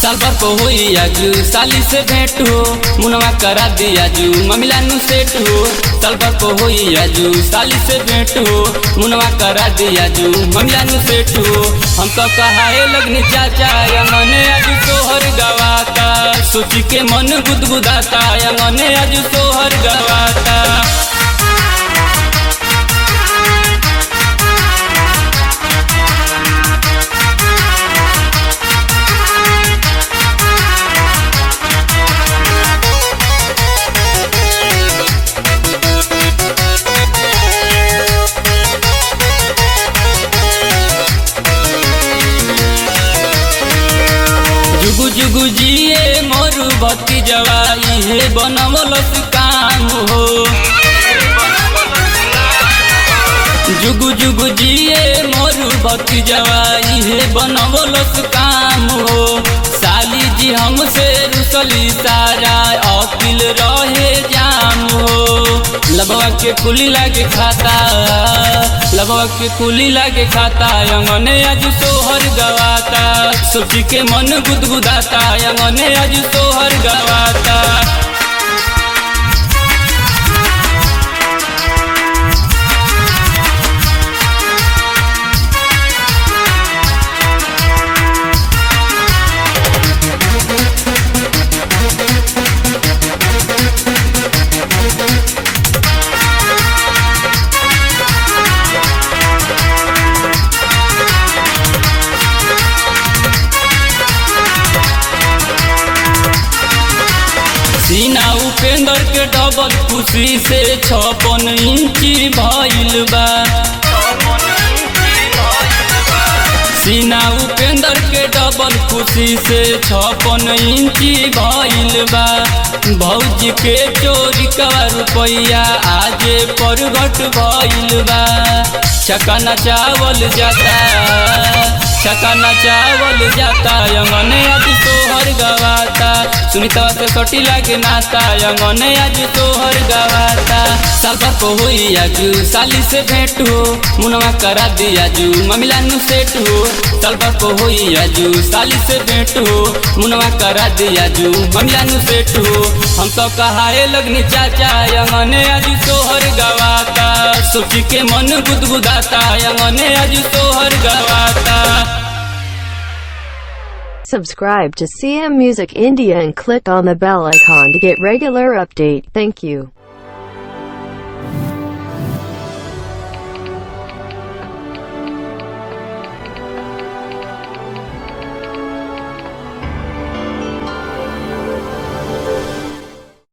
साल भर को हुई आजू साली से भेंट हो मुनवा करा दिया जू ममिला नु सेट हो साल भर को हुई आजू साली से भेंट हो मुनवा करा दिया जू ममिला नु सेट हो हम तो कहाए लगनी चाचा मने आजू सोहर गवाता सोची के मन गुदगुदाता मने आजू सोहर गवाता जुगु जुगु जिए मोरू भक्ति जवाई हे बनवलस काम हो जुगु जुगु जिए मोरू भक्ति जवाई हे बनवलस काम हो साली जी हमसे रुसली सारा अकिल रहे जाम हो लबवा के कुली लागे खाता लबवा के कुली लागे खाता अंगने आज सोहर गवाता सोची के मन गुदगुदाता अंगने आज सोहर गवाता सीना उपेंद्र के डबल खुशी से छपन इंची भइल बा सीना उपेंद्र के डबल खुशी से छपन इंची भइल बा भौजी के चोरी का रुपया आजे परगट भइल बा छकाना चावल जाता छकाना चावल जाता यमने आज तोहर गवाता सुनीता से सटी लागे नाता यमने आज तोहर गवाता साल भर को हुई आजू साली से भेंट हो मुनवा करा दिया जू ममिला नु सेट हो साल भर को हुई आजू साली से भेंट हो मुनवा करा दिया जू ममिला नु सेट हो हम तो कहाए लगनी चाचा यमने आज तोहर गवाता सोची के मन गुदगुदाता यमने आज तोहर गवाता Subscribe to CM Music India and click on the bell icon to get regular update. Thank you.